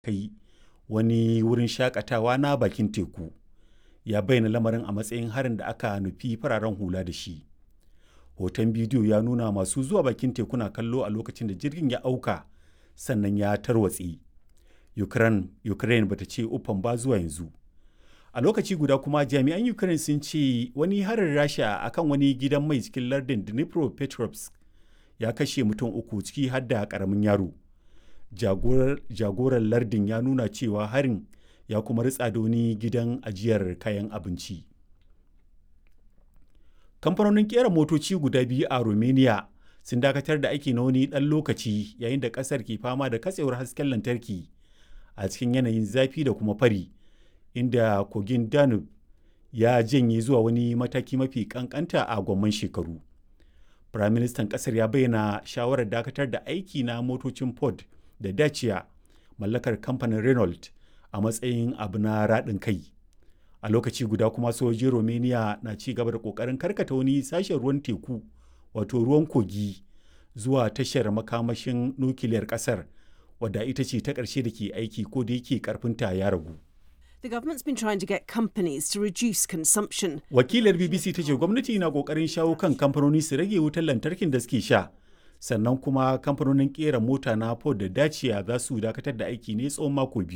kai wani wurin shakatawa na bakin teku ya bayyana lamarin a matsayin harin da aka nufi fararen hula da shi hoton bidiyo ya nuna masu zuwa bakin teku na kallo a lokacin da jirgin ya auka sannan ya tarwatse ukraine, ukraine bata ce uffan ba zuwa yanzu a lokaci guda kuma jami'an ukraine sun ce wani harin rasha akan wani gidan mai cikin lardin dnipropetrovsk ya kashe mutum uku ciki har da karamin yaro jagoran lardin ya nuna cewa harin ya kuma ritsa da wani gidan ajiyar kayan abinci kamfanonin kera motoci guda biyu a romania sun dakatar da aiki na wani ɗan lokaci yayin da ƙasar ke fama da katsewar hasken lantarki a cikin yanayin zafi da kuma fari inda kogin danube ya janye zuwa wani mataki mafi kankanta a gwamman shekaru firaministan ƙasar ya bayyana shawarar dakatar da aiki na motocin ford da dacia mallakar kamfanin renault a matsayin abu na raɗin kai a lokaci guda kuma sojojin romania na ci gaba da ƙoƙarin karkata wani sashen ruwan teku wato ruwan kogi zuwa tashar makamashin nukiliyar ƙasar wadda ita ce ta ƙarshe da ke aiki ko da yake ƙarfinta ya ragu. The government's been trying to get companies to reduce consumption. Wakilar BBC ta ce gwamnati na kokarin shawo kan kamfanoni su rage wutar lantarkin da suke sha. Sannan kuma kamfanonin kera mota na Ford da Dacia za su dakatar da aiki ne tsawon mako biyu.